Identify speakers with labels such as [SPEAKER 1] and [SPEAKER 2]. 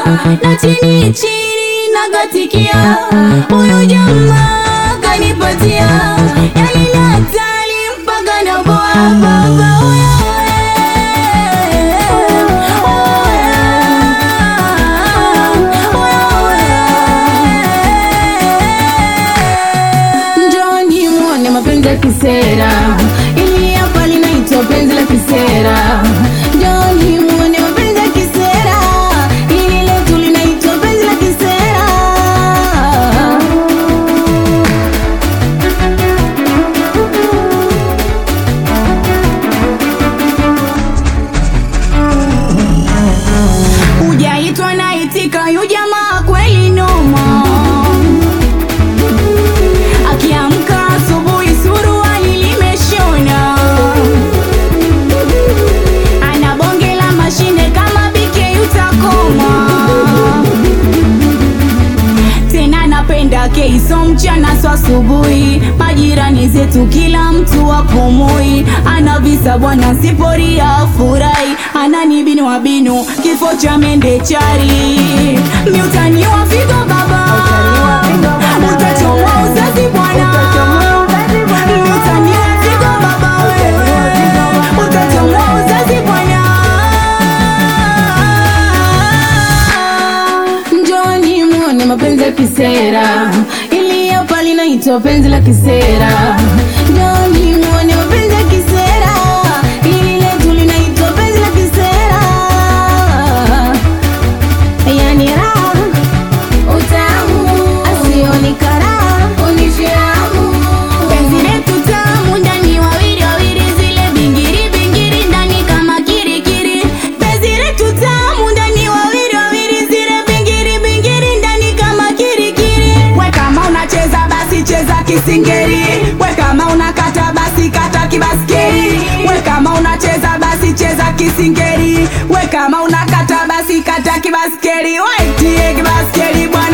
[SPEAKER 1] na chini chini nagatikia, huyu jamaa kanipatia, yani ni hatari mpaka naboa baba oya Njoni muone mapenzi ya kisera, ili hapa linaitwa penzi la kisera. Njoni muone mapenzi ya kisera, ili letu linaitwa penzi la kisera. Hujaitwa naitika, yu jamaa kweli noma. Akiamka asubuhi suruali limeshona, ana bonge la mashine kama BK utakoma. Tena napenda keiso mchana so asubuhi, majirani zetu kila mtu apumui, ana visa bwana siporia furahi, anani binu wa binu kifo cha mende chari, miutani wa figo baba utachomwa uzazi bwana miutani wa figo baba wewe utachomwa uzazi bwana Njoni muone mapenzi ya kisera, ili hapa linaitwa penzi la kisera. Njoni muone mapenzi ya kisera, ili letu linaitwa penzi la kisera. Yani raha utamu, asioni karaha unishiramu. Penzi letu tamu ndani wawili wawili, zile bingiri bingiri ndani kama kirikiri. Penzi letu tamu ndani wawili wawili, zile bingiri bingiri ndani kama kirikiri. We kama unacheza basi cheza kisingeri, we kama unakata basi kata kibaskeri, we kama unacheza basi cheza kisingeri, we kama unakata basi kata kibaskeri, waitie kibaskeri bwana.